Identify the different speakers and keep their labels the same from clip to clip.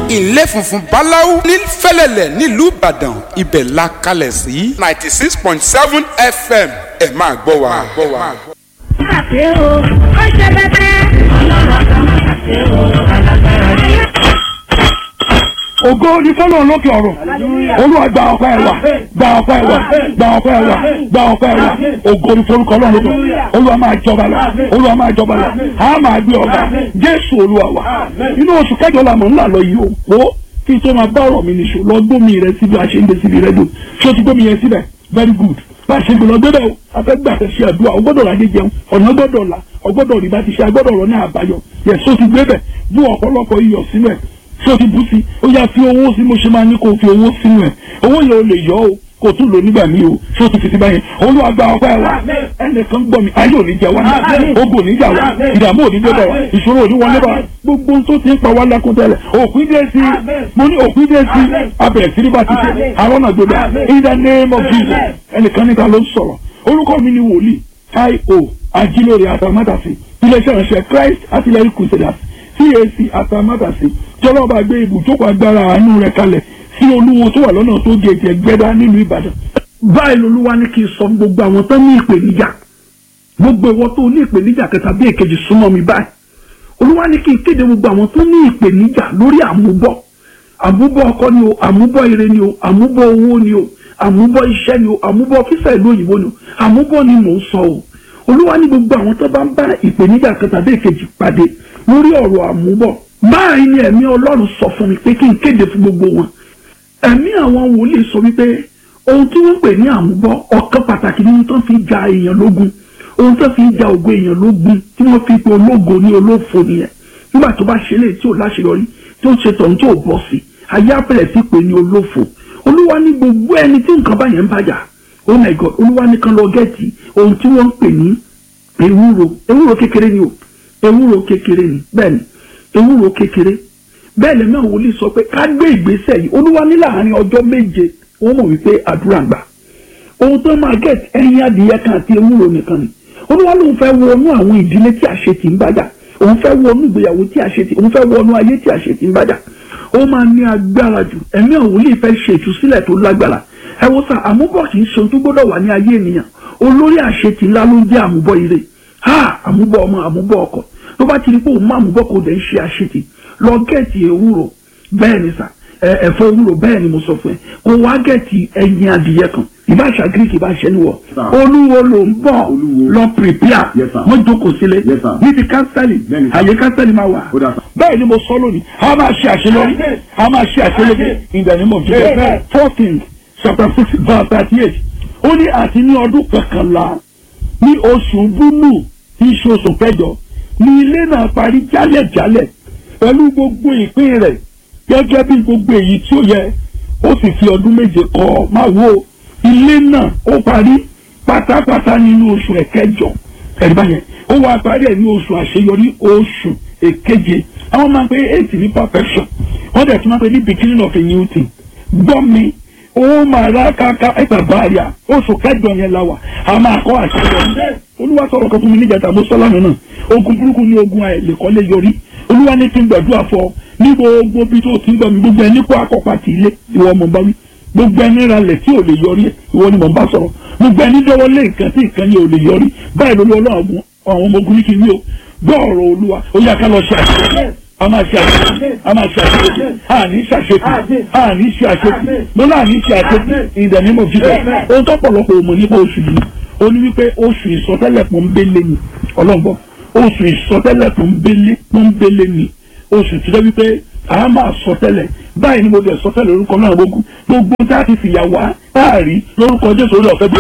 Speaker 1: ilé funfun báláú ní fẹ́lẹ́lẹ̀ nílùú ìbàdàn ibẹ̀ la kalẹ̀ sí ninety six point seven fm ẹ máa gbọ́ wa.
Speaker 2: àṣẹ o ó ṣe bẹ́tẹ́ ọlọ́run kan àṣẹ o alágbára ni.
Speaker 3: ògo ni fọlọ́run lókè ọ̀rọ̀ olúwa gba ọpẹ́ wa gba ọpẹ́ wa gba ọpẹ́ wa gba ọpẹ́ wa ògo ni forúkọ ọlọ́run lókè ọ̀rọ̀ olúwa máa jọba lọ olúwa máa jọba lọ a máa gbé ọba jésù olúwa wa inú oṣù kẹjọ la mọ̀ ńlá lọ yìí o wo kí n tó máa bá ọ̀rọ̀ mi nìṣó lọ gbómi rẹ síbi àṣeyìnbẹ síbi rẹ dùn tí o ti gbómi yẹn síbẹ̀ very good bá a ṣe gbọ́dọ̀ gbọ́dọ̀ o afẹ́gbà tẹ̀ ṣe àdúrà o gbọ́dọ̀ lajẹ jẹun ọ̀nà gbọ́dọ̀ la ọgbọ́dọ̀ rí bá ti ṣe agbọ́dọ̀ rọ ní àbáyọ yẹ so ti gbé bẹ̀ bú ọ̀pọ̀lọpọ̀ iyọ̀ sínú ẹ̀ so ti bú sí ó yá fi owó sí mo ṣe máa ní kó o fi owó sínú ẹ̀ owó yẹn o lè yọ o kò tún lò nígbà míì o so ti fi ti báyẹn olúwa gba ọpẹ́ wa ẹnìkan gbọ́ mi ayé ò ní jẹ wá ogun ò ní jà wá ìdààmú ò ní dé bá wa ìṣòro ò ní wọlé bá wa gbogbo ohun tó ti ń pa wá lákún tẹ́lẹ̀ òpin dé sí mo ní òpin dé sí abẹ̀rẹ̀ sí ní bá ti ṣe àwọn náà gbọdọ̀ in the name of Jesus ẹnìkan níta ló ń sọ̀rọ̀ orúkọ mi ni wòlíì io ajílórí atamátàsí iléeṣẹ́ ìránṣẹ́ Christ artillery crusaders CAC atamátàsí jọlọ́ba gbé ibùjókòó agbára àánú rẹ̀ kalẹ̀ sí olúwo tó wà lọ́nà tó gé ẹ̀jẹ̀ gbẹ́dá nílùú Ìbàdàn. báyìí lolúwa ní kí n sọ gbogbo àwọn tó ní ìpèníjà gbogbo ìwọ tó ní ìpèníjà kẹta bí èkejì súnmọ́ mi báyìí olúwa ní kí n kéde gbogbo àwọn tó ní ìpèníjà lórí àmúbọ̀ àmúbọ̀ ọkọ ni o àmúbọ̀ ire ni o àmúbọ̀ owó ni o àmúbọ̀ iṣẹ́ ni o àmúbọ̀ fífẹ́ ìlú òyìnbó ni o àmúbọ̀ ni mò ń sọ o olúwa ní gbogbo àwọn tó bá ń bá ìpèníjà kẹta bí èkejì pàdé lórí ọ̀rọ̀ àmúbọ̀ báyìí ni ẹ̀mí ọlọ́run sọ fún mi pé kí n kéde fún gbogbo wọn ẹ̀mí àwọn wòlíì sọ wípé ohun tí wọ́n pè ní àmúbọ̀ ọ̀kan pàtàkì nínú tó fi ja èèyàn lógun ohun tó fi ja ògo èèyàn lógun tí wọ́n fi pe ológo ní olófo nìyẹn nígbà tó bá ṣe léyìí tí ò láṣeyọrí tí ó ṣe tọ̀hún tí ò bọ́ sí ayé àpẹẹrẹ sí pé ní olófo olúwa ní gbogbo ẹni tí nǹkan báyẹn ń bàjá oh my god olúwa ní kan lọ gẹ́ẹ̀tì ohun tí wọ́n ń pè ní ewúro ewúro kékeré ni o ewúro kékeré ni bẹ́ẹ̀ ni ewúro kékeré bẹ́ẹ̀ lẹ́nu àwọn wòlíì sọ pé ká gbé ìgbésẹ̀ yìí olúwa ní láàrin ọjọ́ méje wọ́n mọ̀ wípé àdúrà gbà ohun tó máa gẹ̀ẹ́tì ẹyin adìyẹ kan àti ewúro nìkan ni olúwa lóun fẹ́ wọnú àwọn ìdílé tí àṣetì ń bàjá òun fẹ́ wọnú ìgbéyàwó tí àṣetì òun fẹ́ wọnú ayé tí àṣetì ń bàjá ó máa ní agbára jù ẹ̀mí àwọn wòlíì fẹ́ ṣe ìtúsílẹ̀ tó lágbára ẹ wo sá àmúbọ̀ kì í ṣe ohun tó gbọ́dọ̀ wà ní ayé ènìyàn olórí àṣetì ńlá ló ń jẹ́ àmúbọ̀ ire ha àmúbọ̀ ọmọ àmúbọ̀ ọkọ tó bá ti rí pé òun má àmúbọ̀ kò dẹ̀ ń ṣe àṣetì lọ gẹ̀ẹ́tì ewúro bẹ́ẹ̀ ni sà ẹ̀fọ́ ewúro bẹ́ẹ̀ ni mo sọ fún ẹ kó wá gẹ̀ẹ́tì ẹyin adìyẹ kan ìbáṣà greek ìbáṣẹ níwọ̀ olúwo ló ń bọ̀ lọ prepare wọ́n jókòó sílẹ̀ ní ti kánsẹ́lì àyè kánsẹ́lì máa wà bẹ́ẹ̀ ni mo sọ lónìí a máa ṣe àṣeyọrí a máa ṣe àṣeyọrí in the name of Jesus fourteen chapter six verse thirty eight ó ní àti ní ọdún kọkànlá ní oṣù búlù tí í ṣe oṣù kẹjọ ní ilé náà parí jálẹ̀jálẹ̀ pẹ̀lú gbogbo ìpín rẹ̀ gẹ́gẹ́ bí gbogbo èyí tí ó yẹ ó sì fi ọdún méje kọ́ máa wo ilé náà ó parí pátápátá nínú oṣù ẹ̀kẹjọ ẹ̀rí báyẹn ó wá parí ẹ̀ ní oṣù àṣeyọrí oṣù èkeje àwọn máa ń pe eight ní perfection wọ́n dẹ̀ tún máa ń pe ní beginning of a new thing gbọ́ mi ó máa rá káká ẹgbà báyà oṣù kẹjọ yẹn la wà a máa kọ́ àṣeyọrí olúwa sọ̀rọ̀ kan fún mi níjàtà mo sọ lánàá náà ogun burúkú ní ogun àìlèkọ́lé yọrí olúwa ní kí n gbàdúrà fọ ní gbogbo bí tó ti ń gbọ́ mi gbogbo ẹni kó akọ́pá ti ilé ìwọ mọ̀ bá wí gbogbo ẹni ralẹ̀ tí ò lè yọrí ìwọ ni mò ń bá sọ̀rọ̀ gbogbo ẹni dọ́wọ́ lé nǹkan tí nǹkan yẹn ò lè yọrí báyìí lórí ọlọ́run àwọn ọmọ ogun ní kí n wí o gbọ́ ọ̀rọ̀ olúwa ó yá ká lọ ṣe àṣeyọrí a máa ṣe àṣeyọrí a máa ṣe àṣeyọrí a ní ṣe àṣeyọrí a ní ṣe àṣeyọrí mo náà ní ṣe àṣeyọrí ìdẹ̀mí mo jíjẹ ohun tó pọ̀lọpọ̀ òmò nípa oṣù yìí ó ní wípé oṣù ìsọtẹ́lẹ̀ pọ́nbélé ni ọlọ́gbọ́n oṣù ìsọtẹ́lẹ̀ pọ́nbélé pọ́nbélé ni oṣù tó jẹ́ wípé a máa sọtẹ́lẹ̀ báyìí ni mo bẹ̀ sọtẹ́lẹ̀ lórúkọ náà gbogbo gbogbo tá a ti fìyà wá táàrí lórúkọ jésù orí ọ̀fẹ́ bí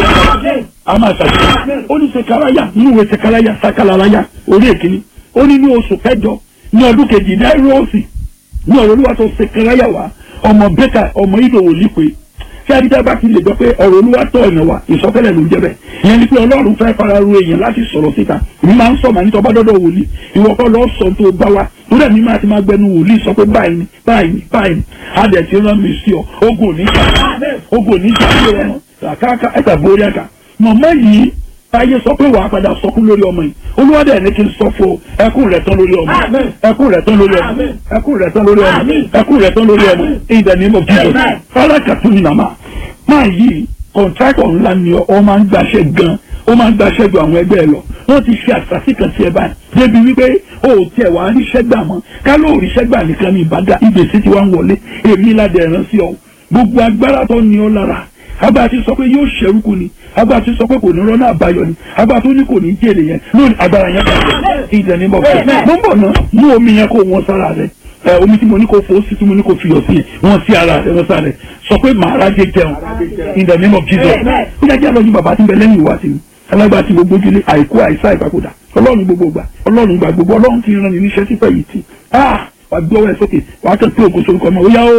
Speaker 3: a máa ṣàṣeyọrí ó ní sekaraya nínú ìwé sekaraya sakalaraya orí èkìní ó ní ní oṣù kẹjọ ní ọdún kejì náírọ̀ọ̀sì ní ọ̀rọ̀ olúwa tó sekaraya wá ọmọ bẹ́kà ọmọ ìdòwò lípe tí adídá bá ti lè gbọ́ pé ọ̀rọ̀ olúwa tọ̀ ọ̀nà wa ìsọtẹ́lẹ̀ ló ń jẹ́ bẹ́ẹ̀ ìyẹn ni pé ọlọ́run fẹ́ fara ru èèyàn láti sọ̀rọ̀ síta èmi máa ń sọ màá ní tọ́ bá dọ́dọ̀ wòlíì ìwọ kọ́ lọ́ọ́ sọ tó bá wa torí ẹ̀mí máa ti máa gbẹnu wòlíì sọ pé báyìí ni báyìí ni báyìí ni adẹ̀ ti rán mi sí ọ ogun ò ní jà ogun ò ní jà sí ọmọ kàkàkà ẹ̀ta borí ẹ̀ka mọ̀mọ́ yìí ayé sọ pé wàá padà sọkún lórí ọmọ yìí olúwadẹ ní kí n sọ fún ọ ẹkún rẹ tán lórí ọmọ ẹkún rẹ tán lórí ọmọ ẹkún rẹ tán lórí ọmọ ẹkún rẹ tán lórí ọmọ in the name of Jesus alákàtúnyìn nàmá máa yí kọ̀ǹtrákọ̀ ńlá ni ọ máa ń gbàṣẹ gan ó máa ń gbàṣẹ ju àwọn ẹgbẹ́ ẹ lọ wọ́n ti ṣe àṣàṣì kan sí ẹ báyìí débi wípé o ò tiẹ̀ wá ríṣẹ́ gbà mọ́ ká ló ríṣẹ́ gbà nìkan ní ìbàdàn ìgbésí ti wá ń wọlé èmi ládẹ̀ ẹ̀rán sí ọ gbogbo agbára tó ní ọ lára agbára ti sọ pé yóò ṣẹrúkú ni agbára ti sọ pé kò ní rọ́nà àbáyọ ni agbára tó ní kò ní jèrè yẹn lónìí agbára yẹn bá ìdẹ̀ ní bọ̀ fún mo ń bọ̀ náà mú omi yẹn kó wọn sára rẹ ẹ omi tí mo ní kó fo sí tí mo ní kó fiyọ̀ sí wọn sí ara rẹ wọn sára rẹ sọ pé màá rájẹ jẹun in the name of Jesus ó yà jẹ́ àlọ́yìn bàbá tí ń bẹ lẹ́yìn ìwà sí mi alágbá tí gbogbo ojúlé àìkú àìsá ìpapòdà ọlọ́run gbogbo gbà ọlọ́run gbà gbogbo ọlọ́run ti rán ni níṣẹ́ sípẹ̀ yìí tì ah wà gbé ọwọ́ ẹ sókè wà á kàn pé ògùn sorúkọ ọmọ ó yá ó.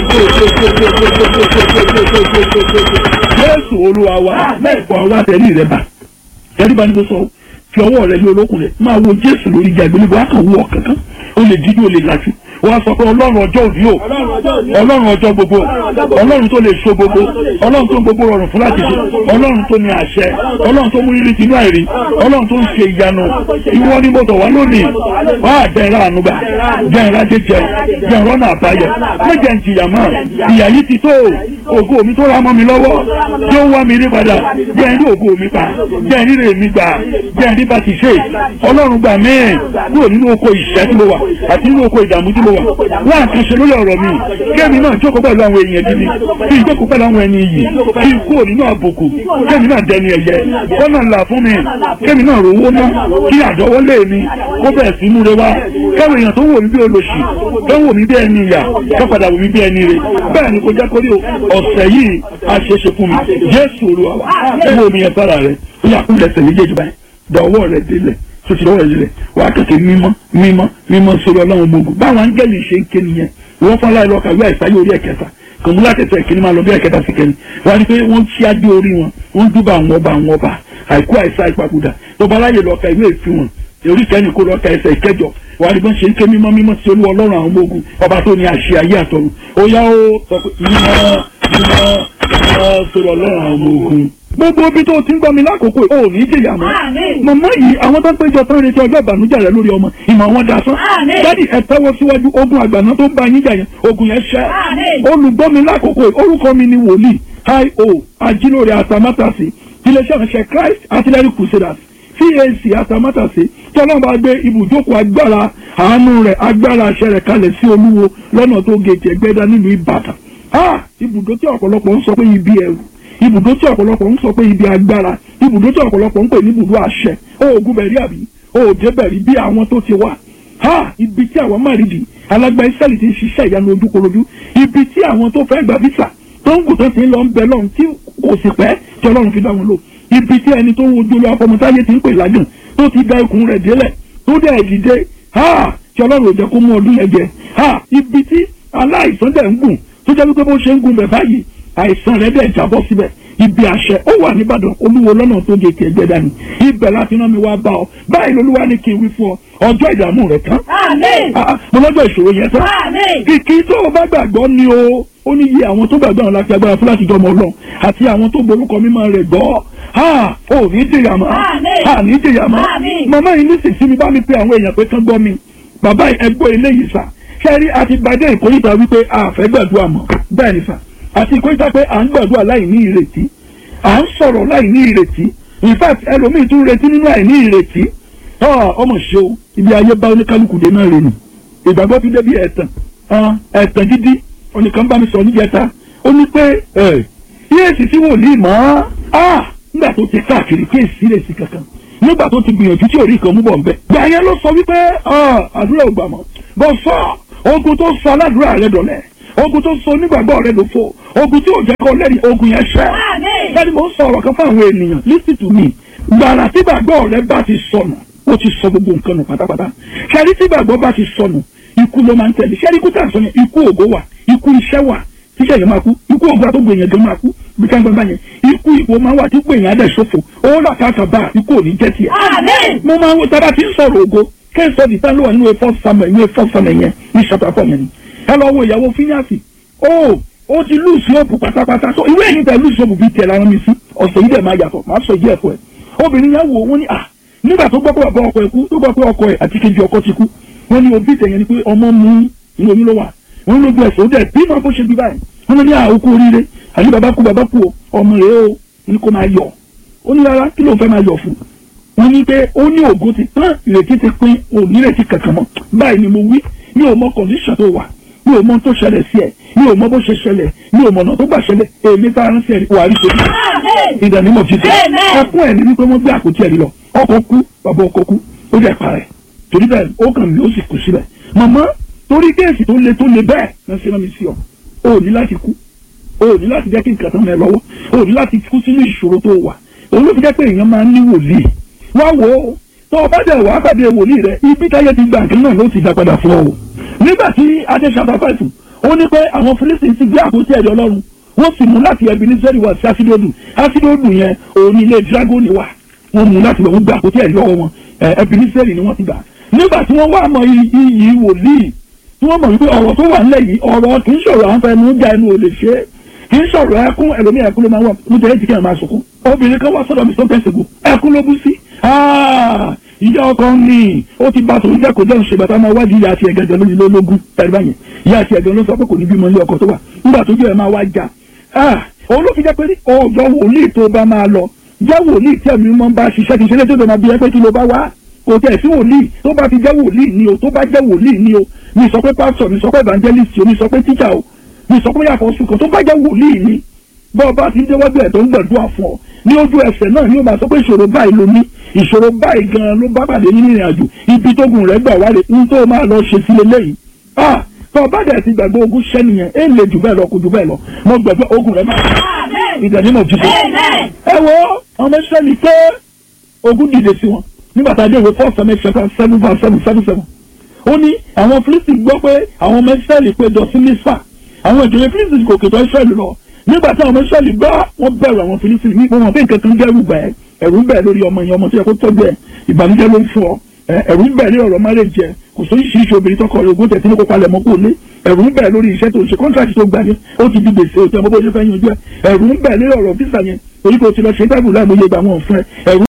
Speaker 3: jésù olúwa wa mẹ́ẹ̀kọ́ wa tẹ̀lé rẹ bá tẹ̀lé bá ní kó sọ fi ọwọ́ rẹ lé olókùn rẹ máa wo jésù lórí ìjà ìgbélébọ̀ á kàn wú ọ kankan ó lè dídú ó lè lajú wọ́n sọ pé ọlọ́run ọjọ́ òbí o ọlọ́run ọjọ́ gbogbo ọlọ́run tó lè so gbogbo ọlọ́run tó ń gbogbo rọrùn fún láti ṣe ọlọ́run tó ní àṣẹ ọlọ́run tó mú rírì tinú àìrí ọlọ́run tó ń ṣe ìyanu ìwọ ni mo tọ̀ wá lónìí wá àjẹrà ànúgbà jẹrà jẹjẹ jẹrọ náà àbáyọ méjẹ ń jìyà mọ́ ìyà yìí ti tó ògo mi tó ra mọ́ mi lọ́wọ́ tí ó wá mi rí padà jẹ́ ẹ̀rí ògo mi pa jẹ́ ẹ̀rí rè mi gbà jẹ́ ẹ̀rí bá ti ṣe ọlọ́run gbà mí kúrò nínú oko ìṣẹ́ tí mo wà àti nínú oko ìdààmú tí mo wà wá àkànṣe lórí ọ̀rọ̀ mi kémi náà jókòó pẹ̀lú àwọn èèyàn gidi kí n jókòó pẹ̀lú àwọn ẹni iyì kí n kúrò nínú àbùkù kémi náà dẹni ẹ̀yẹ kọ́nà ńlá fún mi kémi náà rówó ná kí àdọ́wọ́lé mi kó bẹ̀rẹ̀ sí múre wá káwọn èèyàn tó wò mí bí olóṣì tó wò mí bí ẹni ìyà tó padà wò mí bí ẹni rè bẹ́ẹ̀ ni kò jẹ́ kórí ọ̀sẹ̀ yìí a ṣe é ṣe fún mi Jésù Olúwa wa wo mi yẹn sára rẹ ó yà kúlẹ̀ ẹsẹ̀ méjèèjì báyìí dọ̀wọ́ rẹ délẹ̀ sotí lọ́wọ́ ìlẹ̀ wà á kẹ̀kẹ́ mímọ́ mímọ́ mímọ́ sórí ọlọ́run gbogbo báwọn áńgẹ́lì ṣe ń ké nìyẹn wọ́n fọ́n láì lọ́ka ìwé àìsáyé orí ẹ̀kẹta kòmúlá kẹsẹ̀ ìkíní máa lọ bí ẹ̀kẹta sí kẹni wọ́n á ní pé wọ́n ṣí adé orí wọn wọ́n dúbà àwọn ọba àwọn ọba àìkú àìsá ìpapòdà tọba láyè lọ́ka ìwé ìfin wọn orí kẹ́ni kó lọ́ka ẹsẹ̀ ìkẹjọ wà á ní bọ́n ṣe ń ké mímọ́ mímọ́ sí olú ọlọ́run àwọn ọmọ ogun ọba tó ní àṣẹ ayé àtọ̀run ó yá ó sọ pé mímọ́ mímọ́ mímọ́ sórí ọlọ́run àwọn ọmọ ogun gbogbo ibi tó ti ń gbọ́ mi lákòókò ò ní jìyà mọ́ màmá yìí àwọn tó ń péjọ tán retí ọjọ́ ìbànújẹ́ rẹ lórí ọmọ ìmọ̀ wọn da sán dádì ẹ tẹ́wọ́ síwájú ogun àgbàná tó ń bá yín jà yẹn ogun yẹn ṣẹ́ olùgbọ́ mi lákòókò orúkọ mi ni wòlíì io ajílóore atamátàsí iléeṣẹ́ ìránṣẹ́ Christ Artillery Crusaders CAC atamátàsí tí ọlọ́run bá gbé ibùjókòó agbára àánú rẹ̀ agbára àṣẹ rẹ̀ kalẹ̀ sí olúwo lọ́nà tó gèjì ẹgbẹ́dá nílùú Ìbàdàn ibùdó tí ọ̀pọ̀lọpọ̀ ń sọ pé ibi ẹ̀rù ibùdó tí ọ̀pọ̀lọpọ̀ ń sọ pé ibi agbára ibùdó tí ọ̀pọ̀lọpọ̀ ń pè ní ibùdó àṣẹ oògùn bẹ̀rí àbí òòjé bẹ̀rí bí àwọn tó ti wà ha ibi tí àwọn márìdì alágbá ìsẹ́lì ti ń ṣiṣẹ́ ìyanu ojúkorojú ibi tí àwọn tó fẹ́ gba visa tó ń kù tó ti ń lọ ń bẹ lọ́run tí kò sì pẹ́ tí ọlọ́run fi dá wọn lò ibi tí ẹni tó ń wojú olú afọmọtáyé ti ń pè lágùn tó ti da ikùn rẹ̀ délẹ̀ tó dẹ̀ dìde ha tí ọlọ́run ò jẹ́ kó mú ọdún yẹn jẹ ha ibi tí aláìsàn dẹ̀ ń gùn tó jẹ́ wípé bó ṣe ń gùn bẹ̀ báyìí àìsàn rẹ̀ dẹ̀ jábọ́ síbẹ̀ ibi àṣẹ ó wà nìbàdàn olúwo lọ́nà tó gé tiẹ̀ gbẹ́dá ni ibẹ̀ láti rán mi wá bá ọ báyìí lolúwa ní kí n wí fún ọ ọjọ́ ìdààmú rẹ̀ tán mo lọ́jọ́ ìṣòro yẹn tán kìkì tó o bá gbàgbọ́ ni o ó ní iye àwọn tó gbàgbọ́ àwọn láti agbára fún láti jọmọ ọlọ́run àti àwọn tó borúkọ mímọ́ rẹ̀ gbọ́ ha ò ní jìyà mọ́ ha ní jìyà mọ́ màmá yìí nísinsìnyí mi bá mi pe àwọn èèyàn pé kán gbọ́ mi bàbá ẹgbọ́ eléyìí sà ṣẹ́rí àti gbadé ìkórìtà wípé a fẹ́ gbàdúrà mọ́ bẹ́ẹ̀ ni sà àti ìkórìtà pé à ń gbàdúrà láì ní ìrètí à ń sọ̀rọ̀ láì ní ìrètí in fact ẹlòmíì tún retí nínú àìní ìrètí ọmọ ṣe o ibi ayé bá oníkálukú dé náà rè nù ìgbàgbọ́ fi débi ẹ̀tàn ẹ̀tàn dídí oníkan bá mi sọ níjẹta ó ní pé yéèsì tí wòlíì mọ́ nígbà tó ti káàkiri kí èsì lè sí kankan nígbà tó ti gbìyànjú tí orí kan mú bọ̀ nbẹ. gbà yẹn ló sọ wípé àdúrà ò gbà mọ́ bọ́ sọ ogun tó sọ aládùúrà rẹ dọ̀lẹ́ ogun tó sọ onígbàgbọ́ rẹ ló fò ogun tí ò jẹ́ kó lẹ́rìí ogun yẹn ṣẹ́. bẹ́ẹ̀ni mo ń sọ ọ̀rọ̀ kan fún àwọn ènìyàn listen to me gbàrà tí gbàgbọ́ rẹ bá ti sọnù ó ti sọ gbogbo nǹkan nù pátápátá ṣẹ́rí tí gbàgbọ́ bá ti sọnù ikú ló máa ń tẹ̀lé ṣẹ́rí ikú tà sọ yẹn ikú ògo wà ikú iṣẹ́ wà tíṣẹ́ yẹn máa kú ikú ògo àtọ́gbò yẹn gan máa kú bí ká ń gbọ́n bá yẹn ikú ìwò máa wà tí gbò yẹn adẹ̀ ṣòfò owó làkàkà bá ikú ò ní jẹ́ tiẹ̀. mo máa ń wo tábà tí ń sọ̀rọ̀ ògo kẹ́sọ̀ ní tán ló wà nínú efọ́ samuel nínú efọ́ samuel yẹn ní ṣàtàfọ́ yẹn ni ẹ lọ wo ìyàwó fíníàsì ó ó ti lùsì òpù pátápátá so ìwé ẹ̀yìn tẹ lùsì òpù bíi tẹ̀ lára mi sí ọ̀sẹ̀ yìí dẹ̀ máa yàtọ̀ máa sọ ìdí ẹ̀fọ́ ẹ̀ obìnrin yẹn wò wọ́n ní à nígbà tó gbọ́ pé bàbá ọkọ ẹ̀ kú tó gbọ́ pé ọkọ ẹ̀ àti kejì ọkọ ti kú wọ́n ní òbí tẹ̀yẹ ni pé ọmọ mú inú oyún ló wà wọ́n ló gbé ẹ̀sọ́ dẹ̀ bí máa bó ṣe bí báyìí wọ́n ní àókù oríire àní bàbá kú bàbá kú o ọmọ rẹ̀ o ní kó máa yọ̀ ó ní rárá kí ló ń fẹ́ máa yọ̀ fún wọ́n ní pé ó ní ògo ti tán ìrètí ti pín òní ìrètí kankan mọ́ báyìí ni mo wí mi ò mọ condition tó wà mi ò mọ tó ṣẹlẹ̀ sí ẹ̀ mi ò mọ bó ṣe ṣẹlẹ̀ mi ò mọ ọ̀nà tó gbà ṣẹlẹ̀ èmi tá a rán sí ẹ̀ wà á rí ṣe ìdánimọ̀ ti tẹ̀ ẹkún ẹ̀ ní wípé wọ́n gbé àpótí ẹ̀rí lọ ọkọ̀ kú bàbá ọkọ̀ kú ó jẹ́ parẹ́ torí bẹ́ẹ̀ ó kàn mí ó sì kù síbẹ̀ màmá torí kéèsì tó le tó le bẹ́ẹ̀ náà ṣe rán mi sí ọ o ò ní láti kú o ò ní láti jẹ́ kí nǹkan tán mẹ́ lọ́wọ́ o ò ní láti kú sínú ìṣòro tó wà òun ló fi jẹ́ pé èèyàn máa ń ní wòlíì wá wò ó tó o bá dẹ̀ wá pàdé wòlíì rẹ ibi táyé ti gbà nǹkan náà ló ti dá padà fún ọ o nígbà tí adé ṣàtàfàìfù ó ní pé àwọn Fílísítì ti gbé àpótí ẹ̀rí Ọlọ́run wọ́n sì mú láti ẹbí ní sẹ́rí wá sí ásídódù ásídódù yẹn òun ní ilé dragoni wà wọ́n mú láti wọ́n gbà àpótí ẹ̀rí lọ́wọ́ wọn ẹbí ní sẹ́rí ni wọ́n ti gbà nígbà tí wọ́n wá mọ iyì wòlíì tí wọ́n mọ̀ wípé ọ̀rọ̀ tó wà nílẹ̀ yìí ọ̀rọ̀ kì í ṣòro àwọn fẹnu já ẹnu ò lè ṣe é kì í ṣọ̀rọ̀ ẹkún ẹlòmíì ẹkún ló máa wà mo jẹ́ ìdíkẹ́ máa sunkún obìnrin kan wá sọ́dọ̀ mi tó tẹ̀sí gùn ẹkún ló bú sí ìyá ọkọ ní ó ti bá tòun jẹ́ kó jẹun ṣègbà tá a máa wájú ìyá àti ẹ̀gẹ́gẹ́ lórí lólógún tẹ̀lé báyẹn ìyá àti ẹ̀gẹ́ ló sọ pé kò ní bímọ ilé ọkọ tó wà nígbà tó jẹ́ ẹ̀ máa wá jà òun ló fi jẹ́ pé ọjọ́ wòlíì tó bá máa lọ jẹ́ wòlíì tí ẹ̀mí mọ́ bá ṣiṣẹ́ kì í ṣe lé tó bẹ̀ máa bí ẹ pé kí ló bá wá kò tẹ̀ sí wòlíì tó bá ti jẹ́ wòlíì ni o tó bá jẹ́ wòlíì ni o mi sọ pé pásítọ̀ mi sọ pé evangelist o mi sọ pé tíjà o mi sọ pé yàtọ̀ sùkàn tó bá jẹ́ wòlíì ni bọ́ ọba ti ń déwájú ẹ̀ tó ń gbàdúrà fún ọ ní ojú ẹsẹ̀ náà ni ó máa sọ pé ìṣòro báyìí ló ní ìṣòro báyìí gan-an ló bá pàdé nínú ìrìn àjò ibi tó gùn rẹ̀ gbà wá rè ń tó máa lọ ṣe sí lélẹ́yìí ah tó ọba dẹ̀ ti gbàgbé ogun ṣẹ́ nìyẹn é lè jù bẹ́ẹ̀ lọ kò jù bẹ́ẹ̀ lọ mo gbàgbé ogun rẹ̀ máa ìdánimọ̀ jù bẹ́ẹ̀. ẹ wo ọmọ ìṣẹ́ni pé ogun dìde sí wọn nígbà tá a dé ìwé four seven chapter seven verse seven seven seven ó ní àwọn Fílísítì gbọ́ pé àwọn ọmọ ìṣẹ́lì péjọ sí Mísà àwọn ìjòyè Fílísítì kò kètò ìṣẹ́lì lọ nígbà tí àwọn ọmọ ìṣẹ́lì gbọ́ wọ́n bẹ̀rù àwọn Fílísítì ní wọn pé nǹkan kan dẹ́rù bẹ́ẹ̀ ẹ̀rù ń bẹ̀ lórí ọmọ yẹn ọmọ tó yẹ kó tọ́jú ẹ̀ ìbànújẹ́ ló ń fún ọ ẹ̀rù ń bẹ̀ lórí ọ̀rọ̀ márèjì ẹ̀ kò sóyún ṣíṣe obìnrin tọkọ rẹ̀ ogún tẹ̀sí ní kó palẹ̀ mọ́ kó lé ẹ̀rù ń bẹ̀ lórí iṣẹ́ tó ń ṣe kọ́ńtàkì tó gbà ní ó ti di gbèsè òtí ọmọ bó ṣe fẹ́ yanjú ẹ̀ ẹ̀rù ń bẹ̀ lórí ọ̀rọ̀ físà yẹn torí kò ti lọ ṣe tábìlì láàmúyẹ ìgbà wọn fún ẹ ẹ̀rù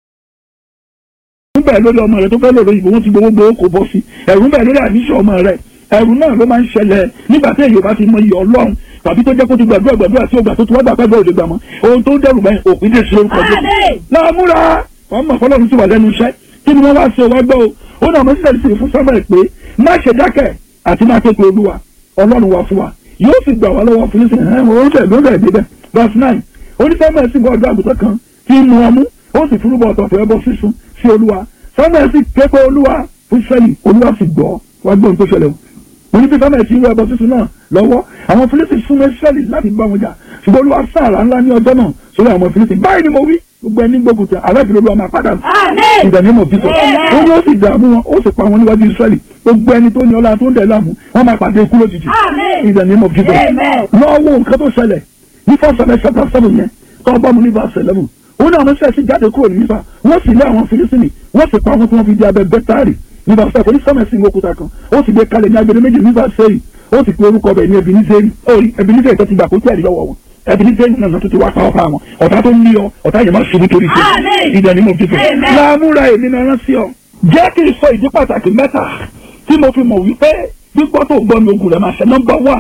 Speaker 3: ń bẹ̀ lórí ọmọ rẹ tó fẹ́ lòrò ìbò wọn ti gbowó gbowó kò bọ́ sí ẹ̀rù ń bẹ̀ lórí àníṣe ọmọ rẹ ẹ̀rù náà ló máa ń ṣẹlẹ̀ nígbà tí èyí ò bá ti mọ iye ọlọ́run tàbí tó jẹ́ kó ti gbàdúrà gbàdúrà tí ó gbà tó ti wá gbà pẹ́gbẹ́ òde gbà mọ́ ohun tó ń dẹrù bẹ́ẹ̀ òpin dé sí orúkọ jẹ́ láàmúra wọn mọ̀ fọlọ́run sì wà lẹ́nu iṣẹ́ kí ni wọ́n wá ṣe wá gbọ́ o ó náà mo sílẹ̀ sí fún sábà pé má ṣe dákẹ́ àti má ké pe olúwa ọlọ́run wa fún wa yóò sì gbà wá lọ́wọ́ fún nísìnyí ẹ̀ wọ́n fẹ̀ ló fẹ̀ débẹ̀ verse nine onífẹ́mẹ̀ sì gbọ́ ọjọ́ àgùntàn kan tí ń mu ọmú ó sì fúrúbọ ọ̀tọ̀ọ̀tọ̀ ẹbọ sísun sí olúwa fẹ́mẹ̀ sì ké pe olúwa fún sẹ́yìn olúwa sì gbọ́ wá gbóhùn tó ṣẹlẹ̀ o mo ní bí fẹ́mẹ̀ sí irú ẹbọ sísun náà lọ́wọ́ àwọn fílísì fún mẹ́sẹ́lì láti bá wọn jà ṣùgbọ́n olúwa sáàrà ńlá ní ọjọ́ náà sórí àwọn fílísì báyìí ni mo wí gbogbo ẹni gbógun tẹ aláìbìrì olúwa máa padà ìdánimọ̀ bísọ̀ ó ní ó sì dààmú wọn ó sì pa wọn níwájú Ísírẹ́lì gbogbo ẹni tó ní ọlá tó ń dẹ̀ láàmú wọn máa pàdé ikú lójijì ìdánimọ̀ bísọ̀ lọ́wọ́ nǹkan tó ṣẹlẹ̀ ní fọ́sẹ̀lẹ̀ ṣẹ́ta sẹ́fún yẹn tó bá mu ní verse eleven ó ní àwọn sẹ́ẹ̀sì jáde kúrò ní nípa wọ́n sì lé àwọn Fílísítì wọ́n sì pa wọn tí wọ́n fi di abẹ bẹ́tárì ní verse seven ní sẹ́mẹ̀sì ní òkúta kan ó sì gbé kalẹ̀ ní agbede méjì ní verse eight ó sì pe orúkọ bẹ̀ ní Ebenezer Ebenezer tó ti gbà kó tẹ̀lé lọ́wọ́ wọn Ebenezer náà tó ti wá pa ọ́pá wọn ọ̀tá tó ń lé ọ ọ̀tá yẹn máa ṣubú torí ṣe ìdá ni mo fi fẹ́ láàmúra èmi náà rán sí ọ jẹ́ kí n sọ ìdí pàtàkì mẹ́ta tí mo fi mọ̀ wípé gbígbọ́ tó gbọ́ mi ogun rẹ̀ máa ṣe nọ́mbà wà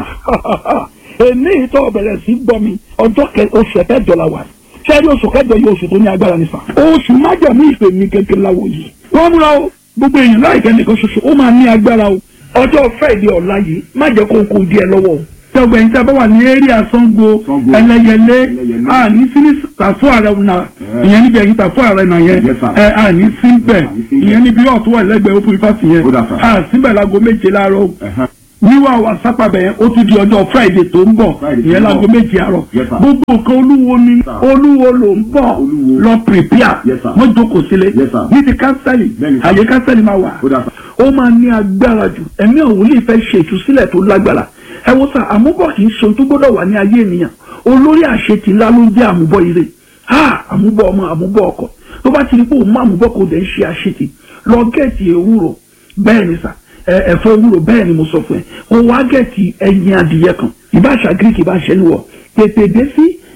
Speaker 3: èmi ìtọ́ bẹ̀rẹ̀ sí gbọ́ mi ọjọ́ oṣù kẹjọ la wà sẹ́rí oṣù kẹjọ yìí oṣù tó ní agbára nìfà oṣù májàmú ìpè mi gẹ́gẹ́ láwo yìí wọ́n múra o gbogbo èèyàn láìpẹ́ nìkan ṣoṣo ó máa ní agbára o ọjọ́ fẹ́ẹ̀dì ọ̀la yìí má jẹ́ kó kó díẹ̀ lọ́wọ́ o tọgbẹ yìí sábà wà ní eré àsango ẹlẹyẹlé àní síní tàfó ààrẹ náà ìyẹn níbi ẹyin tàfó ààrẹ náà yẹn ẹ àní síbẹ̀ ìyẹn níbi ọ̀tún wà lẹ́gbẹ̀ẹ́ ó fún ifá sí yẹn à síbẹ̀ láago méje láàárọ̀ wíwá wa sápàbẹ̀ yẹn ó tún di ọjọ́ friday tó ń bọ̀ ìyẹn láago méje àárọ̀ gbogbo nǹkan olúwo ni olúwo ló ń bọ̀ lọ prepare wọ́n jókòó sílẹ̀ ní ti kánsẹ́lì àyè kánsẹ́lì máa wà ó máa ní agbára jù ẹ̀mí òun lè fẹ́ ṣe ìtúsílẹ̀ tó lágbára ẹ wo sá àmúbọ̀ kì í ṣe ohun tó gbọ́dọ̀ wà ní ayé ènìyàn olórí àṣetì ńlá ló ń jẹ́ àmúbọ̀ ire ha àmúbọ̀ ọmọ àmúbọ̀ ọkọ tó bá ti rí pé òun má àmúbọ̀ kò dẹ̀ ń ṣe àṣetì lọ gẹ̀ẹ́tì ewúro bẹ́ẹ̀ ni sà ẹ̀fọ́ ewúro bẹ́ẹ̀ ni mo sọ fún ẹ kó wá gẹ̀ẹ́tì ẹyin adìyẹ kan ìbáṣà greek ìbáṣẹ níwọ̀ tètè dé sí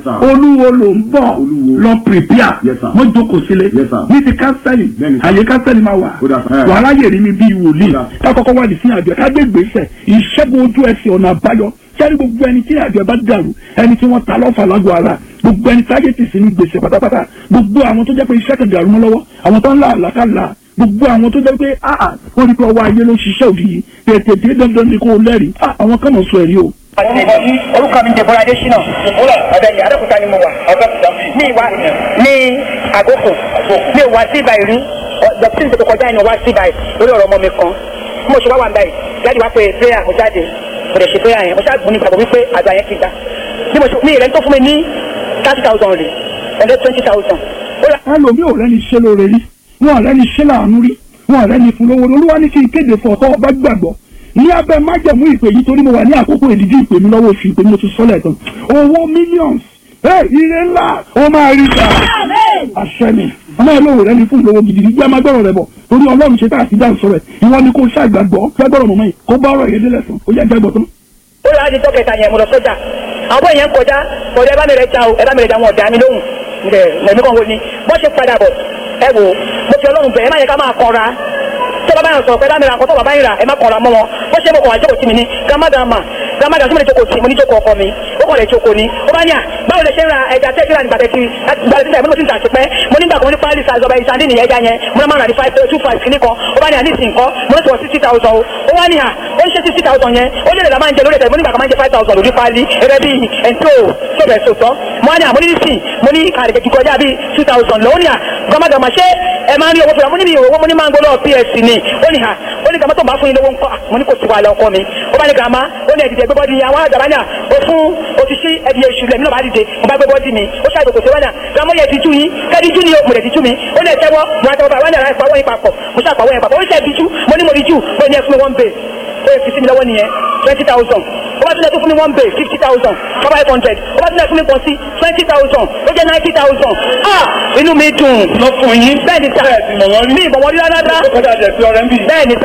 Speaker 4: sir.
Speaker 3: olúwo ló ń bọ̀
Speaker 4: Olúwo.
Speaker 3: lọ prepare
Speaker 4: Yes, sir.
Speaker 3: wọ́n jókòó sílé
Speaker 4: Yes, sir.
Speaker 3: ní ti kánsẹ́lì
Speaker 4: Bẹ́ẹ̀ni, sir.
Speaker 3: àyè kánsẹ́lì máa wà
Speaker 4: Ó dà, sir.
Speaker 3: wàhálà yèrè mi bíi wòlíì
Speaker 4: Ó dà.
Speaker 3: ká kọ́kọ́ wà ní sí àjọ ká gbé gbèsè ìṣẹ́gun ojú ẹsẹ̀ ọ̀nà àbáyọ sẹ́ni gbogbo ẹni tí àjọ bá dàrú ẹni tí wọ́n ta lọ́fà lágọ̀ ara gbogbo ẹni tí ayé ti sí ní gbèsè pátápátá gbogbo àwọn tó jẹ́ pé iṣẹ́ kan dàrú mọ́ lọ́wọ́ àwọn tó ń là àlàkàlà gbogbo àwọn tó jẹ́ pé ah wọ́n rí pé ọwọ́ ayé ló ń ṣiṣẹ́ òdì yìí tètè dé dandan ni kò lẹ́rìí ah àwọn kan mọ̀ sọ ẹ̀rí o.
Speaker 5: orúkọ mi dèbò adésínà ọbẹ yìí adókúta ni mo wà ní ìwà ní àgókò ní ìwà sí ibà ìrí dọkítì tó kọjá ìnáwó wá sí ibà lórí ọ̀rọ̀ ọmọ mi kan bí mo ṣe wá wà ń báyìí jáde wá pé prayer mo jáde mo lè ṣe prayer yẹn mo ṣáà gbóni gbàgbọ́ wípé àgbà yẹn ti gbà bí mo ṣe mi ìrẹ́ni tó fún mi ní thirty thousand rè ẹ̀rẹ́ twenty thousand ó rà
Speaker 3: ẹlòmíì ò rẹ́ni ṣe lóore rí wọn ò rẹ́ni ṣe láàánú rí wọn ò rẹ́ni fún lówó olúwa ní kí n kéde fún ọ̀tọ́ ọba gbàgbọ́ ní abẹ́ májẹ̀mú ìpè yìí torí mo wà ní àkókò ìdíjú ìpè mi lọ́wọ́ oṣù ìpè mi mo ti sọ́lẹ̀ tán owó millions ẹ ire ńlá ó máa rí ta àṣẹ ni ọmọ ìlú rẹ ni fún ìlówó gidi gbé má gbọ́rọ̀ rẹ bọ̀ torí ọlọ́run ṣe tá àti dáhùn sọ̀rọ̀ ẹ̀ ìwọ ni kò ṣàgbàgbọ́ gbàgbọ́rọ̀ mọ̀mọ́ yìí kó bá ọ̀rọ̀ yẹn délẹ̀ sàn ó yẹ gbàgbọ́ tán.
Speaker 5: ó rà á di dọ́kẹ̀ta yẹn mo lọ sọ́jà àwọn èèyàn ń kọjá kọjá ẹ bá mi rẹ ja o ẹ bá mi rẹ ja wọn ọ̀dà mi lóhùn ǹdẹ̀ mẹ̀mí kan wo ni bọ́n ṣe padà bọ̀ ẹ wò mo fi ọlọ́run bẹ̀ ẹ má yẹ ká máa kọra tó bàbá yẹn sọ pé dámìíràn nǹkan tó bàbá yẹn rà ẹ má kọra mọ́ wọn bọ́n ṣe mo kọ̀ wá jókòó sí mi ní gramadama gramadama tí mo lè jókòó sí mo ní jókòó ọkọ mi ó kọ̀ lè jókòó ni ó bá ní à báwo lè ṣe ń ra ẹja tẹ́ kíra nígbà tẹ́tí gbàdé sílẹ̀ mo ti ń tà sí pẹ́ mo nígbà kan ní pálí sa ìjọba ìsàndí nìyẹn ẹja yẹn mo náà máa rà ní five two five kìíní kan ó bá ní à ní ìsìn kan mo ní sọ sixty thousand o ó wá ní à ó ń ṣe sixty thousand yẹn ó lè lè la máa ń jẹ lórí ẹ̀tẹ̀ mo nígbà kan máa ń jẹ five thousand lórí pálí ẹ̀rẹ́ bíi ẹ̀ńtó sọ̀bẹ̀ sọ̀tọ̀ mo wá ní à mo ní nísìn mo ní kàrìkẹ̀ kíkọ ọjà bíi two thousand lọ́wọ́ ní à gbọ́mọdọ̀mọ ṣé ẹ máa ń rí owó fúnra mo ní mi ò owó mo ní máa ń gbọ́ lọ́wọ́ ps ni ó ní à ó ní gàmọ́ tó ń bá fún yín lówó ńkọ́ à, mo ní kò sí wàhálà ọkọ mi ó bá ní gàmá ó ní ẹ̀dìdẹ̀ gbẹ́bọ́dì àwọn àgbàbánà ó fún òtítí ẹ̀dì èṣù lẹ́mí náà bá dìde mo bá gbẹ́bọ́dì mi ó ṣàjò kò sí wánà gàmọ́ yẹ ti tú yín kẹ́ẹ̀dì jú ni mo lè ti tú mi ó lè tẹ́wọ́ mo á tẹ́wọ́ bá wánà láì pawọ́ yín papọ̀ mo ṣàpawọ́ yín papọ̀ ó ṣe ẹ̀dì jú mo ní mo di jú ó ní ẹ fún mi one bay ó yẹ fi sí mi lọ́wọ́ nìyẹn twenty thousand ó bá tún lẹ tó fún mi one bay fifty thousand five hundred ó bá tún lẹ fún mi pọ̀ sí twenty thousand ó jẹ́ ninety thousand ah inú mi dùn lọ fún yín bẹ́ẹ̀ ni sà mi ìbọ̀wọ́ rí rárá bẹ́ẹ̀ ni sà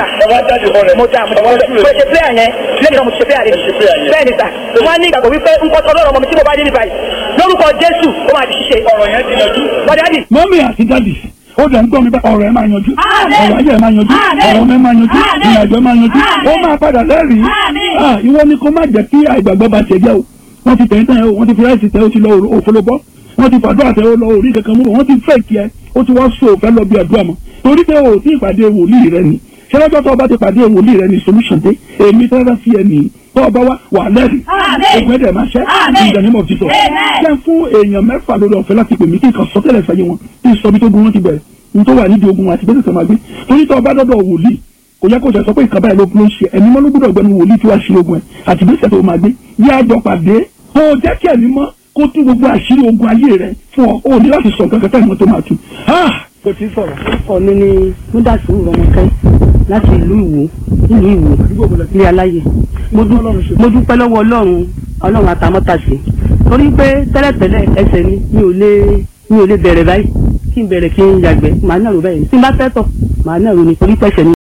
Speaker 5: mo dà mo dà mo ṣe player yẹn lẹ́yìn náà mo ṣe player rẹ̀ bẹ́ẹ̀ ni sà wọ́n á ní ìgbàgbọ́ wípé nǹkan tó lọ́rọ̀ ọmọ mi tí mo bá dé ní báyìí lórúkọ Jésù ó máa di ṣíṣe ọ̀rọ̀ yẹn ti yanjú wọ́n dádì
Speaker 3: mọ́mí àti dádì ó dẹ̀ ń gbọ́ mi bá ọ̀rọ̀ ẹ̀ máa yanjú ọ̀rọ̀ ayé ẹ̀ máa yanjú ọ̀rọ̀ ọmọ ẹ̀ máa yanjú ìrìnàjò ẹ̀ máa yanjú ó máa padà lẹ́rìí Ah, ìwọ ni kó má jẹ́ kí àìgbàgbọ́ bá ṣe jẹ́ o wọ́n ti tẹ̀ ń tẹ̀ o wọ́n ti fi ráìsì tẹ̀ o ti lọ òfolobọ́ wọ́n ti fàdúrà tẹ̀ o lọ orí kankan mú bọ̀ wọ́n ti fẹ́ kí ẹ ó ti wá so òfẹ́ lọ bí àdúrà mọ́ torí pé o ti ìpàdé wòlíì rẹ ni ṣẹlẹ́jọ́ tó o bá ti pàdé wòlíì rẹ ni solution dé èmi tẹ́lẹ̀ fi ẹ nìyí tó o bá wá wà lẹ́rìí ogun ẹ̀dẹ̀ máa ṣẹ́ in the name of Jesus jẹ́ fún èèyàn mẹ́fà lórí ọ̀fẹ́ láti pè mí kí n kàn sọ tẹ́lẹ̀ fẹ́ yé wọn kí n sọ bí tó gun wọn ti bẹ̀rẹ̀ n tó wà nídìí ogun àti bẹ́sẹ̀ tó máa gbé torí tó o bá dọ́dọ̀ wòlíì kò yẹ kó ṣe sọ pé ìkan báyìí ló ló ń ṣe ẹ̀mí mọ́ ló gbọ́dọ̀ gbẹnu wòlíì tí wàá ṣe ogun ẹ̀ àti bẹ́sẹ̀ tó máa gbé yí àjọ pàdé kó o jẹ́ kí ẹ̀mí mọ́ kó tú gbogbo àṣírí ogun ayé rẹ fún ọ o ní láti sọ nǹkan kẹta ìmọ̀ tó máa tu. kò tí ì sọ̀rọ̀.
Speaker 6: orúkọ mi ni múdàsí rọmọkẹ́ láti ìlú ìwò ìlú ìwò ní aláyè mo dú- mo dúpẹ́ lọ́wọ́ ọlọ́run ọlọ́run àtàmọ́tàṣe torí pé tẹ́lẹ̀tẹ́lẹ̀ ẹsẹ̀ mi mi ò lè mi ò lè bẹ̀rẹ̀ báyìí kí n bẹ̀rẹ̀ kí n yàgbẹ́ màá náà rò báyìí tí n bá fẹ́ tọ̀ màá náà rò ní torí pẹ̀sẹ̀ mi.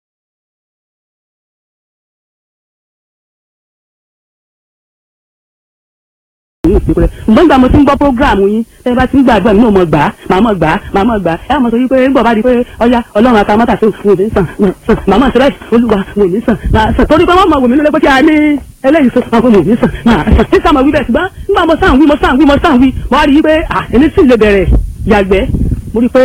Speaker 6: ǹgbọ́n nígbà mo ti ń gbọ́ prógráàmù yín tẹ́ ẹ bá ti ń gbàgbọ́ mi náà mọ̀ gbà á màá mọ̀ gbà á màá mọ̀ gbà á ẹ mọ̀ sọ wípé ń bọ̀ bá di pé ọya ọlọ́run àtàmọ́tà sí wò ní sàn sàn màá mọ̀ sẹ́rẹ́ olúwa wò ní sàn máa sàn torí pé wọ́n mọ̀ wò mí lólé pé kí a ní eléyìí sọ àwọn wò ní sàn máa sàn ní sàmọ̀ wí bẹ́ẹ̀ ṣùgbọ́n nígbà mo sàn wí mo sàn wí mo sàn wí mo wá rí i pé à èmi sì lè bẹ̀rẹ̀ yàgbẹ́ mo rí i pé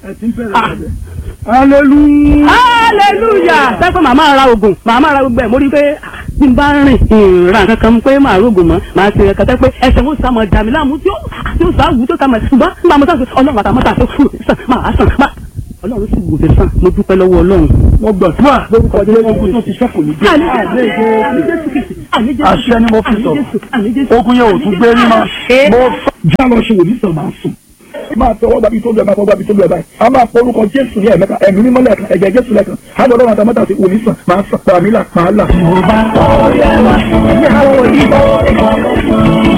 Speaker 3: hallelujah.
Speaker 6: hallelujah sẹ́kọ̀ màmá ra oògùn màmá ra gbogbo ẹ̀ mo rí i pé ah, bí n bá rìn ìrìnra kankan pé màá rògùn mọ́ màá ṣe ẹ̀ka tẹ́ pé ẹsẹ̀ wọn sàmọ̀ dàmí láàmú tí ó tí ó sàwù tó sàmọ̀ ṣùgbọ́n nígbà mo sàn pé ọlọ́run àtàmọ́tà tó fún mi sàn máa sàn máa ọlọ́run sì wò mí sàn mo dúpẹ́ lọ́wọ́ ọlọ́run.
Speaker 3: wọ́n gbàdúrà lórúkọ jẹ́ ogun tó ti ṣẹ́kù ní jẹ́ àṣẹ ni mo fi sọ ogun yẹn ò tún gbé ní ma mo sọ. já lọ ṣe wòlíì sàn máa sùn máa tọwọ́ gbàbí tó lù ẹ̀ máa tọwọ́ gbàbí tó lù ẹ̀ báyìí a máa porúkọ jésù ní ẹ̀mẹ́ta ẹ̀mí mímọ́ lẹ́ẹ̀kan ẹ̀jẹ̀ jésù lẹ́ẹ̀kan á lọ lọ́rùn àtàmọ́tà sí wòlíì sàn máa sàn pàmí là máa là.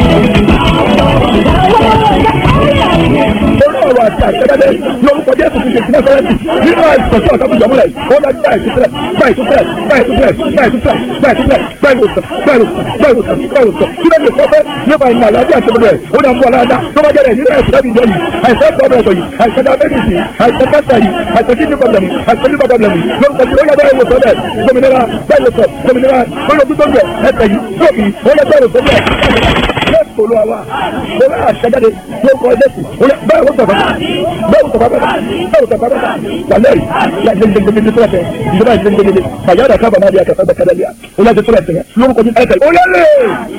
Speaker 3: orí ọ̀rọ̀ àti àṣẹ́dẹ́dẹ́ lórúkọ jésù ti ṣe ti nẹ́sọ̀rẹ́tì nínú àìsàn tí ọ̀tá bùjọ́ múlẹ̀ ó dájú báyìí tó fẹ́rẹ̀ báyìí tó fẹ́rẹ̀ báyìí tó fẹ́rẹ̀ báyìí tó fẹ́rẹ̀ báyìí tó fẹ́rẹ̀ báyìí tó fẹ́rẹ̀ báyìí tó fẹ́rẹ̀ báyìí tó fẹ́rẹ̀ kí ló lè sọ fẹ́ nípa ìmọ̀ àlàáfíà tó bẹ̀rẹ̀ ó dà fún ọ̀làdá tó bá jẹ́rẹ̀ nínú àìsàn láti jẹ́ yìí àìsàn pọ̀bẹ̀ ọ̀tọ̀ yìí àìsàn diabetes yìí àìsàn cancer yìí àìsàn kidney problem yìí àìsàn liver problem yìí lórúkọ tí ó yẹ bẹ́ẹ̀ wò sọ́dẹ̀ gómìnira bẹ́ẹ̀ wò sọ gómìnira ó lọ tó gbẹ ẹsẹ̀ yìí sóòkì ó yẹ bẹ́ẹ̀ wò sọ́dẹ̀ jésù olúwa mo bá àṣẹjáde lórúkọ jésù bẹ́ẹ̀ wò sọ̀fà bẹ́ẹ̀ wò sọ̀fà bẹ́ẹ̀ bẹ́ẹ̀ wò sọ̀fà bẹ́ẹ̀ wàlẹ́ yìí tó ẹsẹ̀ ìjọba ìgbẹ́gbẹ́gbẹ́ fàyàdà kábà náà di akẹ́kọ̀ọ́ bẹ́ẹ̀ kẹ́lẹ́ bíà ó yẹ tó ẹsẹ̀ lórúkọ jésù ẹsẹ̀ ó yẹ lé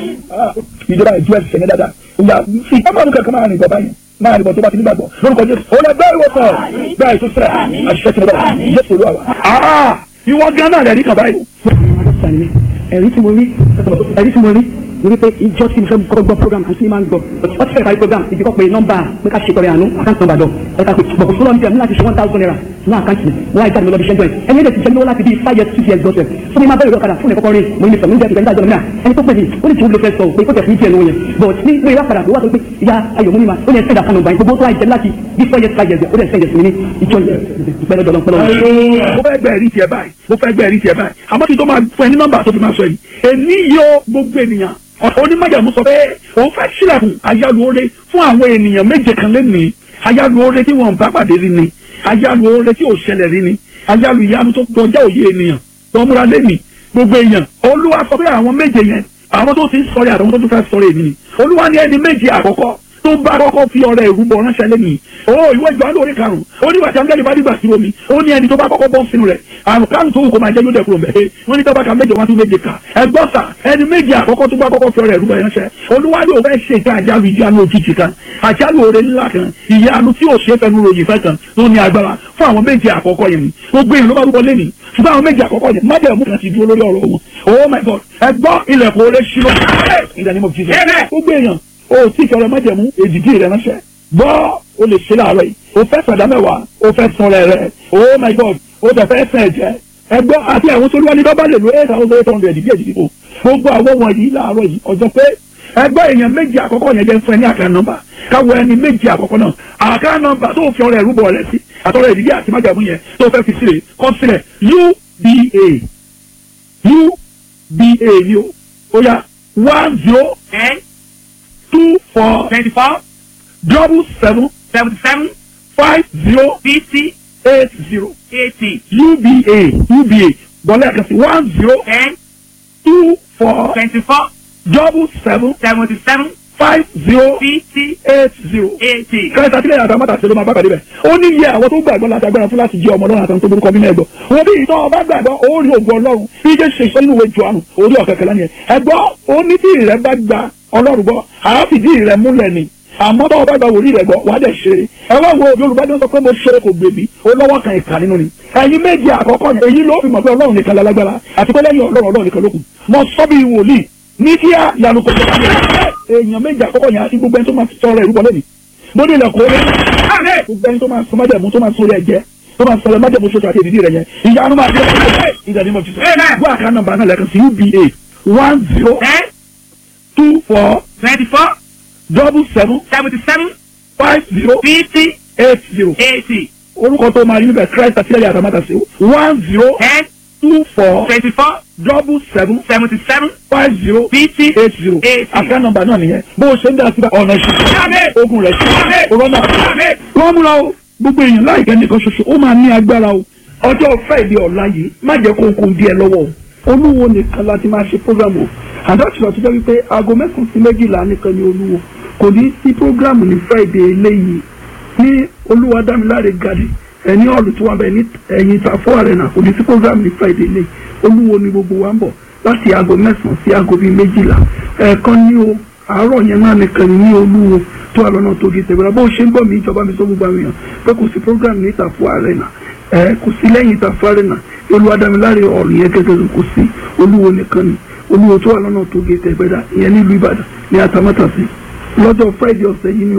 Speaker 3: ìjọba ìjú ẹsẹ̀ yẹn dáadáa ìyá ìjọba kankan máa rìn bọ̀ báyìí máa rìn bọ̀ tó bá ti nígbàgbọ́ lórúkọ jésù ó yẹ bẹ́ẹ̀ wò sọ̀ bẹ́ẹ̀ tó sẹ̀ àṣìṣe ti bọ̀ jésù olúwa wa. ìwọ gan náà rẹ̀ rí kàn báyìí.
Speaker 6: ẹ̀rí tí mo rí ẹ̀rí tí mo rí mo rí pé ìjọ tí mo fẹ́ kọ́ gbọ́ program àti máa ń gbọ́ wọ́n ti fẹ́ parí program ìdíkọ́ pé nọ́mbà pé ká ṣe tọrẹ àánú àkáǹtì nọ́mbà dọ̀ ẹ̀ka pé bọ̀kú fúnra mi tẹ̀ mú láti ṣe one thousand naira ní àkáǹtì mi wọ́n á jáde lọ́bi ṣẹ́jọ́ ẹ̀ ẹni ẹ̀dẹ̀ ti jẹ́ lọ́wọ́ láti bí five years six years gbọ́sẹ̀ fún mi máa bẹ̀rẹ̀ ọ̀kadà fún ẹ̀kọ́kọ́ rí mo ní sọ̀rọ̀ ní ìjẹ́ ìjẹ́ ìjọba ẹni tó pè mí ó ní tí ó lè fẹ́ sọ pé kó tẹ̀ fún ìjẹ́ lóyún yẹn but ní pé ìwà padà tó wà tó pé ìyá ayọ̀ mú mi ma ó ní ẹ̀sẹ̀ ìdàkànnà báyìí gbogbo tó àìjẹ́ láti bí four years five years ó dẹ̀ sẹ́yìn sí mi ní ìjọ ìpẹ́ lọ́dọ̀ lọ́pẹ́ lọ́wọ́.
Speaker 3: mo fẹ́ gbẹ́ ẹ̀rí tiẹ̀ báyìí mo fẹ́ gbẹ́ ẹ̀rí tiẹ̀ báyìí àmọ́ kí n tó máa fún ẹ ní nọ́mbà tó fi máa sọ yìí èmi yóò gbogbo ènìyàn onímọ̀jàmú sọ pé òun fẹ́ sílẹ̀kùn ayálùore fún àwọn ènìyàn méje kan lẹ́nìí ayálùore tí wọ́n bá pàdé rí ni ayálùore tí ò ṣẹlẹ̀ rí ni ayálù ìyanu tó kọjá òye ènìyàn tó múra lẹ́nìí gbogbo èèyàn olúwa sọ pé àwọn méje yẹn àwọn tó ti ń sọ̀rọ̀ àtàwọn tó tún fẹ́ sọ̀rọ̀ èmi ni olúwa ní ẹni méje àkọ́kọ́ tó bá kọ́kọ́ fi ọrẹ ìrúbọ ránṣẹ́ lẹ́nìí o ìwé ìjọ àlórí karùn-ún ó ní wàtí angẹ́lì bá dìgbà sí omi ó ní ẹni tó bá kọ́kọ́ bọ́ sínú rẹ̀ àrùn karùn tó wù kó máa jẹ́ yóò dẹ̀kúrò mẹ́ wọ́n ní tọ́ba ka méje wá tún méje kà ẹgbọ́n sà ẹni méje àkọ́kọ́ tó bá kọ́kọ́ fi ọrẹ ìrúbọ ránṣẹ́ olúwa yóò fẹ́ ṣe ìka àjálù ìjánu òjijì kan àjálù oore ńlá kan ìyanu tí ò ṣe é fẹnu ròyìn fẹ́ kan tó ní agbára fún àwọn méje àkọ́kọ́ yẹn ni gbogbo èèyàn ló bá rúbọ lẹ́nìí ṣùgbọ́n àwọn méje àkọ́kọ́ yẹn májẹ̀mú kan ti dúró lórí ọ̀rọ̀ wọn oh my god ẹgbọ́n ilẹ̀kùn oore ṣílọ ìdánimọ̀ jíjẹ gbogbo èèyàn o tí ìfẹ́ rẹ májẹ̀mú èdìdí rẹ ránṣẹ́ gbọ́ o lè ṣe láàárọ̀ yìí o fẹ́ sọ̀dá mẹ́wàá o fẹ́ sun rẹ̀ rẹ̀ oh my god o tẹ̀ fẹ́ sẹ̀ jẹ́ ẹgbọ́ àti àwọn tó lúwa ní dọ́bà lè lo eight thousand eight hundred díẹ̀ díẹ̀ o gbogbo àwọn wọ̀nyí láàárọ̀ yìí ọjọ́ pé ẹgbọ́ èèyàn méjì àkọ́kọ́ yẹn jẹ́ fún ẹ ní àká nọ́mbà káwọ ẹni méjì àkọ́kọ́ náà àká nọ́mbà tó fi ọrẹ ìrúbọ rẹ sí àtọrẹ ìdílé àti májàmú yẹn tó fẹ́ fi sílẹ̀ kọ́ sílẹ̀ uba uba ni o ó yá one zero
Speaker 4: ten
Speaker 3: two four
Speaker 4: twenty-four
Speaker 3: double seven
Speaker 4: seventy-seven
Speaker 3: five zero
Speaker 4: fifty
Speaker 3: eight zero
Speaker 4: eighty
Speaker 3: uba uba bọ́lá ẹ̀ka sí one zero
Speaker 4: ten
Speaker 3: two four
Speaker 4: twenty-four
Speaker 3: double seven
Speaker 4: seventy-seven
Speaker 3: five zero
Speaker 4: fifty
Speaker 3: eight zero.
Speaker 4: eighty.
Speaker 3: kẹta sílẹ̀ yàtọ̀ àmọ́ta ṣe ló máa bá pàdé bẹ̀. ó ní iye àwọn tó gbàgbọ́ láti agbára fún láti jẹ́ ọmọ ọlọ́run àtàwọn tó burúkọ mímọ́ ẹ̀gbọ́. wọ́n bí ìtọ́ ọba gbàgbọ́ ó rí ògùn ọlọ́run bí jẹ́ ṣe ìṣẹ́ nínú ìwé Jòhánù orí ọ̀kẹ́kẹ́ lánìyẹn. ẹ̀gbọ́ ó ní tí ìrẹ́ bá gba ọlọ́run gbọ́ àáfìdí ìrẹ́ múlẹ̀ ni àmọ́ bá ọba gba wòlíì rẹ̀ gbọ́ wàá dẹ̀ ṣeré ẹ wá wo yorùbá tó ń sọ pé mo ṣeré kò gbèbí ó lọ́wọ́ kan ìkà nínú ni ẹ̀yin méjì àkọ́kọ́ yẹn èyí ló fi mọ̀ pé ọlọ́run nìkan lálágbára àti pé lẹ́yìn ọlọ́run ọlọ́run nìkan lókun mo sọ bí wòlíì ní kí á yanu kò tó èèyàn méjì àkọ́kọ́ yẹn àti gbogbo ẹni tó máa sọ̀rọ̀ ìrúbọ lẹ́nu mo ní ilẹ̀kùn orí gbogbo ẹni tó máa sọ májẹ̀mú tó máa sọ orí ẹ̀jẹ̀ tó máa sọ̀rọ̀ májẹ̀mú ṣoṣo àti ìdílé rẹ̀ yẹn ìyanu máa dé ìdàní mo ti sọ gbọ́ àká nọ́mbà náà lẹ́kan sí uba one zero
Speaker 4: ten
Speaker 3: two four
Speaker 4: twenty-four
Speaker 3: double seven
Speaker 4: seventy-seven
Speaker 3: five zero
Speaker 4: fifty
Speaker 3: eight zero
Speaker 4: eighty
Speaker 3: orúkọ tó máa rí níbẹ̀ christ àtìlẹ́yìn àtàmátàsí one zero
Speaker 4: ten
Speaker 3: two four
Speaker 4: twenty-four
Speaker 3: double seven
Speaker 4: seventy-seven
Speaker 3: five zero
Speaker 4: fifty
Speaker 3: eight zero
Speaker 4: eighty.
Speaker 3: àká nọ́mbà náà nìyẹn bó o ṣe ń dá síbẹ̀ ọ̀nà ìṣẹ́ ogun rẹ̀ sí ọlọ́nà wọ́n múra o gbogbo èèyàn láìpẹ́ nìkan ṣoṣo ó máa ní agbára o ọjọ́ friday ọ̀la yìí má jẹ́ kó kó díẹ̀ lọ́wọ́ o olúwo nìkan láti máa ṣe program o àdáṣe àti jẹ́ wípé aago mẹ́sàn-án sí méjìlá nìkan ni olúwo kò ní sí program ní friday eléyìí ní olúwadámiláre gadi ẹni ọ̀lù tí wọ́n bẹ̀ ní ẹ̀yìn ìtàfọ́ arena kò ní sí program ní friday eléyìí olúwo ni gbogbo wa ń bọ̀ láti aago mẹ́sàn-án sí aago bíi méjìlá ẹ̀ẹ̀kan ní o àárọ̀ yẹn náà nìkan ní olúwo tó wà lọ́nà tó di tẹ̀wéra bó ṣe ń bọ̀ mí ìjọba mi sọ gbogbo àwọn èèyàn pé kò sí program ní ìtàfọ́ arena ẹ kò sí lẹ́yìn ìtàfọ́ arena olúwadámiláre ọ̀rù yẹn gẹ́gẹ́ kò sí olúwo nìkan ni olúwo tó wà lọ́nà tó di tẹ̀wéra ìyẹn nílùú ìbàdàn ní atamátàsí lọ́jọ́ friday ọ̀sẹ̀ yìí ni